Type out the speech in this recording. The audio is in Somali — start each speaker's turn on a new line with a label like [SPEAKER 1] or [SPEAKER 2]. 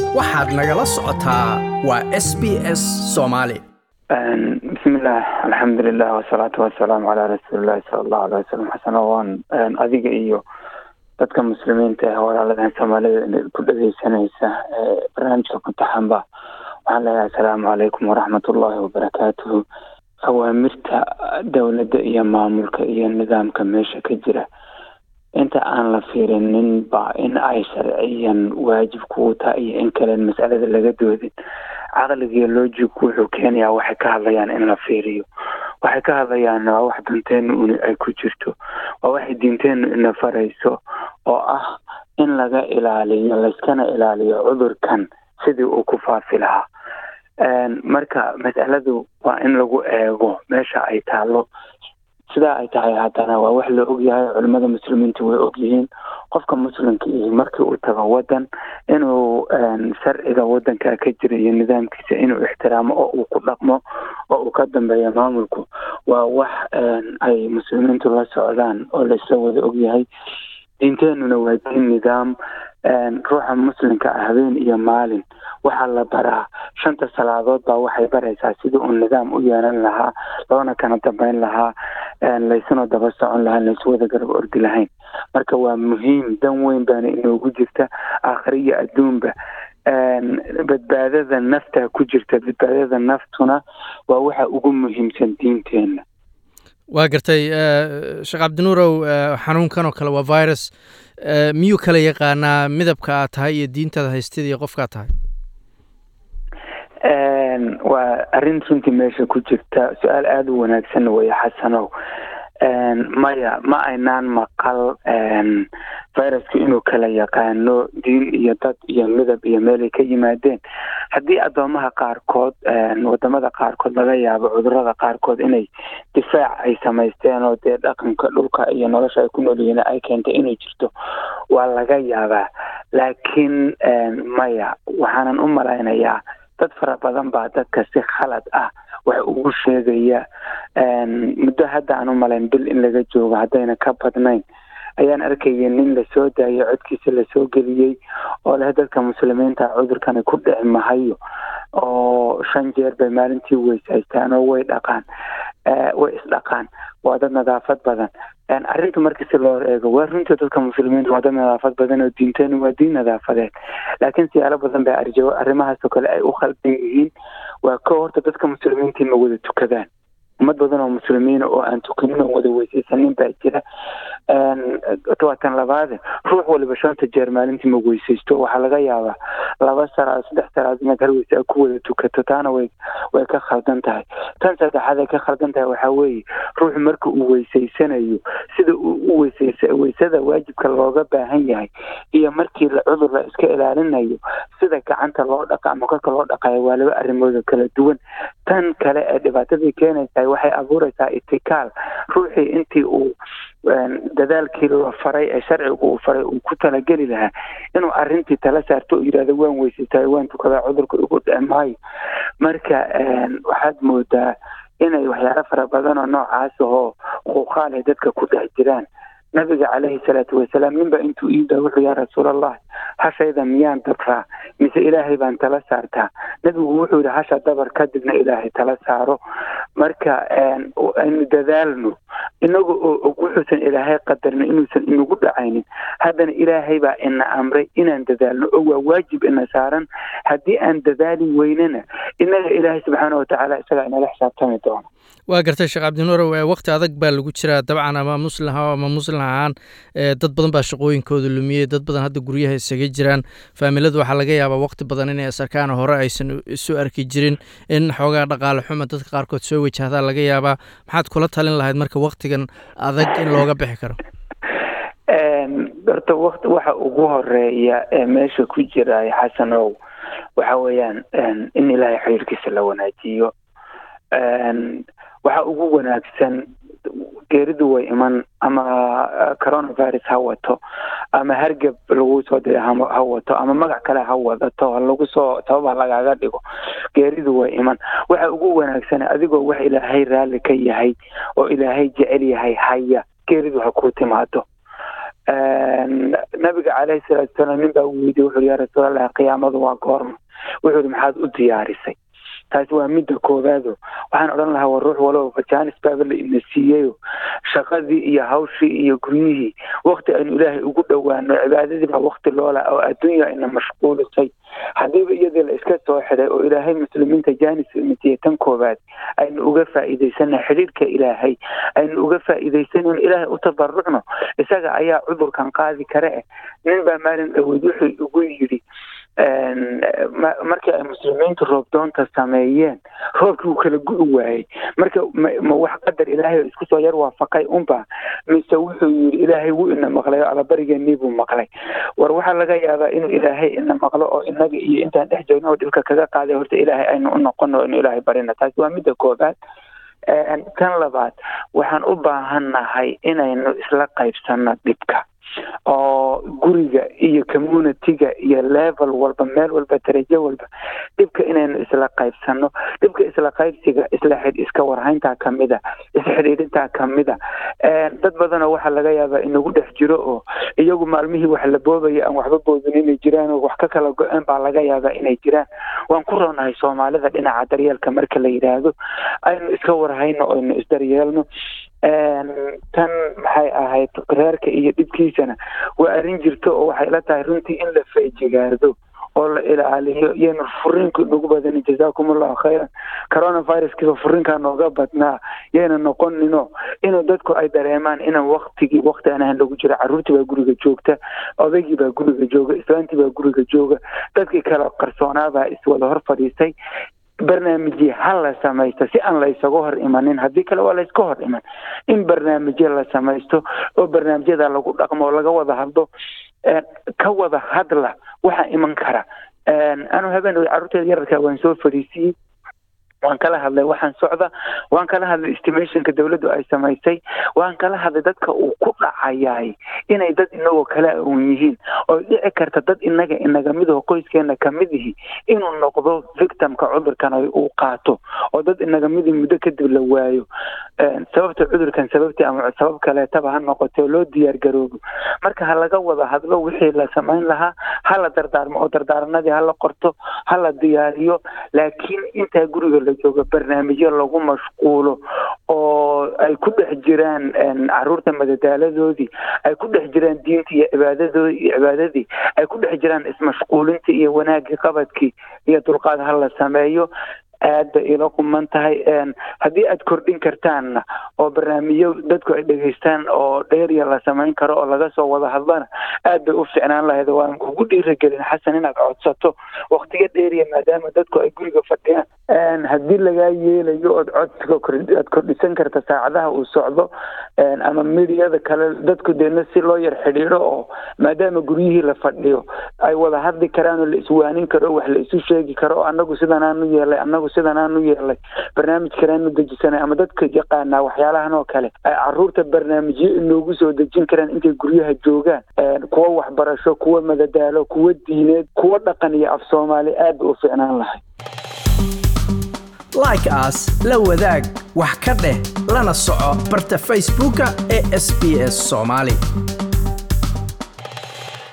[SPEAKER 1] waxaad nagala socotaa waa s b s soomaali
[SPEAKER 2] bismillaah alxamdulilah wasalaatu wasalaamu calaa rasuulillahi sala allahu alay wasalam xasano waan adiga iyo dadka muslimiinta ee walaaladan soomaalida ku dhageysanaysa barnaamijka kutaxanba waxaan leeyahay asalaamu calaykum waraxmatullaahi wabarakaatuhu awaamirta dowladda iyo maamulka iyo nidaamka meesha ka jira inta aan la fiirinin ba in ay sharciyan waajib kugu tahay iyo in kalen masalada laga doodin caqligiiyo loojigku wuxuu keenayaa waxay ka hadlayaan in la fiiriyo waxay ka hadlayaan waa wax danteenu un ay ku jirto waa waxay diinteenu ina farayso oo ah in laga ilaaliyo layskana ilaaliyo cudurkan sidii uu ku faafi lahaa marka masaladu waa in lagu eego meesha ay taalo sidaa ay tahay haddana waa wax la ogyahay culimada muslimiinta way ogyihiin qofka muslimka iyo markii uu tago wadan inuu sharciga wadanka ka jira iyo nidaamkiisa inuu ixtiraamo oo uu ku dhaqmo oo uu ka dambeeyo maamulku waa wax ay muslimiintu la socdaan oo laisla wada ogyahay diinteenuna waa diin nidaam ruuxa muslimka ah habeen iyo maalin waxaa la baraa shanta salaadood baa waxay baraysaa sidii uu nidaam u yeelan lahaa loona kana dambeyn lahaa laysuna daba socon lahaa laysu wada garab ordi lahayn marka waa muhiim dan weyn baana inoogu jirta aakhire iyo adduunba badbaadada nafta ku jirta badbaadada naftuna waa waxa ugu muhiimsan diinteena
[SPEAKER 1] waa gartay sheekh cabdinuurow xanuunkan oo kale waa virus miyuu kala yaqaanaa midabka aad tahay iyo diintaada haystida iyo qofkaad tahay
[SPEAKER 2] waa arrin runtii meesha ku jirta su-aal aada u wanaagsan weeye xasanow maya ma aynaan maqal viruska inuu kala yaqaano diin iyo dad iyo midab iyo meelay ka yimaadeen haddii addoomaha qaarkood wadamada qaarkood laga yaabo cudurada qaarkood inay difaac ay samaysteen oo dee dhaqanka dhulka iyo nolosha ay ku noolyihiin ay keentay inay jirto waa laga yaabaa laakiin maya waxaanan u malaynayaa dad fara badan baa dadka si khalad ah wax ugu sheegaya muddo hadda aan u malayn bil in laga joogo haddayna ka badnayn ayaan arkaya nin lasoo daayay codkiisa lasoo geliyey oo leh dadka muslimiinta cudurkani ku dhici mahayo oo shan jeer bay maalintii weysaystaan oo way dhaqaan way isdhaqaan waa dad nadaafad badan arrinta marka si loo eego waa runtii dadka muslimiinta waa dad nadaafad badan oo diinteenu waa diin nadaafadeed laakiin siyaalo badan bay arjo arrimahaasoo kale ay u khaldan yihiin waa ka horta dadka muslimiinta ma wada tukadaan ummad badan oo muslimiina oo aan tukanin oo wada weysaysanin baa jira waa tan labaade ruux waliba shanta jeer maalintii ma weysaysto waxaa laga yaabaa laba saraad saddex saraad inaad hal weyse ku wada tukato taana way way ka khaldan tahay tan saddexaad ay ka khaldan tahay waxaa weeye ruuxu marka uu weysaysanayo sida uu u weysaysa weysada waajibka looga baahan yahay iyo markii la cudur la iska ilaalinayo sida gacanta loo dhaqa ama korka loo dhaqayo waa laba arrimooda kala duwan tan kale ee dhibaatadii keenaysa waxay abuuraysaa itikaal ruuxii intii uu dadaalkii la faray ee sharciga uu faray uu ku talageli lahaa inuu arrintii tala saarto oo yidhahdo waan weysaytaay waan tukadaa cudurka igu dhici maayo marka waxaad moodaa inay waxyaalo fara badan oo noocaas ahoo quuqaal ay dadka ku dhex jiraan nabiga caleyhi salaatu wasalaam ninba intuu iida wuxuu yaa rasuulallah hashayda miyaan dabraa mise ilaahay baan tala saartaa nabigu wuxuu yihi hasha dabar kadibna ilaahay tala saaro marka aynu dadaalno inaga oo og wuxuusan ilaahay qadarna inuusan inagu dhacaynin haddana ilaahay baa ina amray inaan dadaalno oo waa waajib ina saaran haddii aan dadaali weynana inaga ilaahay subxaana watacaala isagaa inala xisaabtami doono
[SPEAKER 1] waa gartay sheekh cabdinuurow wakti adag baa lagu jiraa dabcan ama muslim ha ama muslim ahaan dad badan baa shaqooyinkooda lumiyey dad badan hadda guryaha isaga jiraan faamiladu waxaa laga yaabaa wakti badan inay asarkaan hore aysan isu arki jirin in xoogaa dhaqaale xuma dadka qaarkood soo wajahdaa laga yaabaa maxaad kula talin lahayd marka waktigan adag in looga bixi karo
[SPEAKER 2] horta wakt waxa ugu horeeya ee meesha ku jira xasanow waxa weeyaan in ilaahay xiriirkiisa la wanaajiyo waxa ugu wanaagsan geeridu way iman ama coronavirus ha wato ama hargab lagu soo diray ha wato ama magac kale ha wadato lagu soo sabab ha lagaaga dhigo geeridu way iman waxa ugu wanaagsan adigoo wax ilaahay raalli ka yahay oo ilaahay jecel yahay haya geeridu ha ku timaado nabiga caleyhi salaatu salaam nin baa weydiye wuxuu yaa rasuulallah qiyaamadu waa goorma wuxuu yihi maxaad u diyaarisay taasi waa midda koowaado waxaan odhan lahaa waa ruux walow fajanis baaba la ina siiyeyo shaqadii iyo hawshii iyo guryihii wakti aynu ilaahay ugu dhowaano cibaadadii baa wakti loola oo adduunya ina mashquulisay haddiiba iyadii la iska soo xidhay oo ilaahay muslimiinta janis imitiye tan koowaad aynu uga faa'iidaysana xidhiirka ilaahay aynu uga faa'iidaysanayno ilaahay u tabarucno isaga ayaa cudurkan qaadi kare eh nin baa maalin dhaweyd wuxuu ugu yidhi markii ay muslimiintu roobdoonta sameeyeen roobkii wuu kala gu'i waayey marka ma wax qadar ilaahay isku soo yar waafaqay unba mise wuxuu yidhi ilaahay wuu ina maqlay oo alabarigeenii buu maqlay war waxaa laga yaabaa inuu ilaahay ina maqlo oo inaga iyo intaan dhex joogno oo dhibka kaga qaaday horta ilaahay aynu u noqono inu ilaahay barina taasi waa midda koobaad tan labaad waxaan u baahannahay inaynu isla qaybsano dhibka oo guriga iyo communitiga iyo level walba meel walba darajo walba dhibka inaynu isla qaybsano dhibka isla qaybsiga isla xid iska warhayntaa kamida isxidhiidhintaa kamida dad badanoo waxaa laga yaabaa inagu dhex jiro oo iyagu maalmihii wax la boobaya aan waxba boodin inay jiraan oo wax ka kala go-een baa laga yaabaa inay jiraan waan ku roonahay soomaalida dhinaca daryeelka marka la yidhaahdo aynu iska warhayno oynu isdaryeelno tan maxay ahayd reerka iyo dhibkiisana waa arrin jirto oo waxay la tahay runtii in la feejigaardo oo la ilaaliyo iyaynu furiinku nagu badanin jazaakum allahu khayran coronaviruskiiba furinkaa nooga badnaa yayna noqonino inuu dadku ay dareemaan inaan waktigii wakti aan ahan lagu jiro carruurtii baa guriga joogta odaygii baa guriga jooga islaantii baa guriga jooga dadkii kala qarsoonaabaa iswada hor fadhiistay barnaamijye ha la samaysto si aan la isaga hor imanin haddii kale waa la iska hor iman in barnaamijye la samaysto oo barnaamijyada lagu dhaqmo oo laga wada hadlo ka wada hadla waxaa iman kara anuu habeen carruurteeda yararkaa waan soo fadhiisiyey waan kala hadlay waxaan socda waan kala hadlay estimationka dawladdu ay samaysay waan kala hadlay dadka uu ku dhacayay inay dad inagoo kala awn yihiin oo dhici karta dad inaga inaga midaho qoyskeena kamid ihi inuu noqdo victimka cudurkan uu qaato oo dad inaga midi muddo kadib la waayo sababta cudurkan sababtii ama sabab kaleetaba ha noqoto loo diyaar garoobo marka ha laga wada hadlo wixii la samayn lahaa ha la dardaarmo oo dardaaranadii hala qorto ha la diyaariyo laakiin intaa guriga jooga barnaamijyo lagu mashquulo oo ay ku dhex jiraan caruurta madadaaladoodii ay ku dhex jiraan diinta iyo cibaadadoodi iyo cibaadadii ay ku dhex jiraan ismashquulintii iyo wanaagii qabadkii iyo dulqaad ha la sameeyo aad bay ila quman tahay haddii aad kordhin kartaanna oo barnaamijyo dadku ay dhegaystaan oo dheeriya la samayn karo oo laga soo wada hadlana aad bay u ficnaan lahayd waan kugu dhiiragelin xasan inaad codsato waktiga dheeriya maadaama dadku ay guriga fadhiyaan haddii lagaa yeelayo ood codsiga aad kordhisan karta saacadaha uu socdo ama midiyada kale dadku deedna si loo yar xidhiidho oo maadaama guryihii la fadhiyo ay wada hadli karaan oo la iswaanin karo wax la isu sheegi karo oo anagu sidanaanu yeelay anagu sidan aanu yeelay barnaamij kaleanu dejisanay ama dadka yaqaanaa waxyaalahan oo kale ay caruurta barnaamijyo inoogu soo dejin karaan intay guryaha joogaan kuwa waxbarasho kuwa madadaalo kuwa diineed kuwa dhaqan iyo af soomaali aad ba u ficnaan lahay
[SPEAKER 1] like as la wadaag wax ka dheh lana soco barta facebooka ee sb s soomaali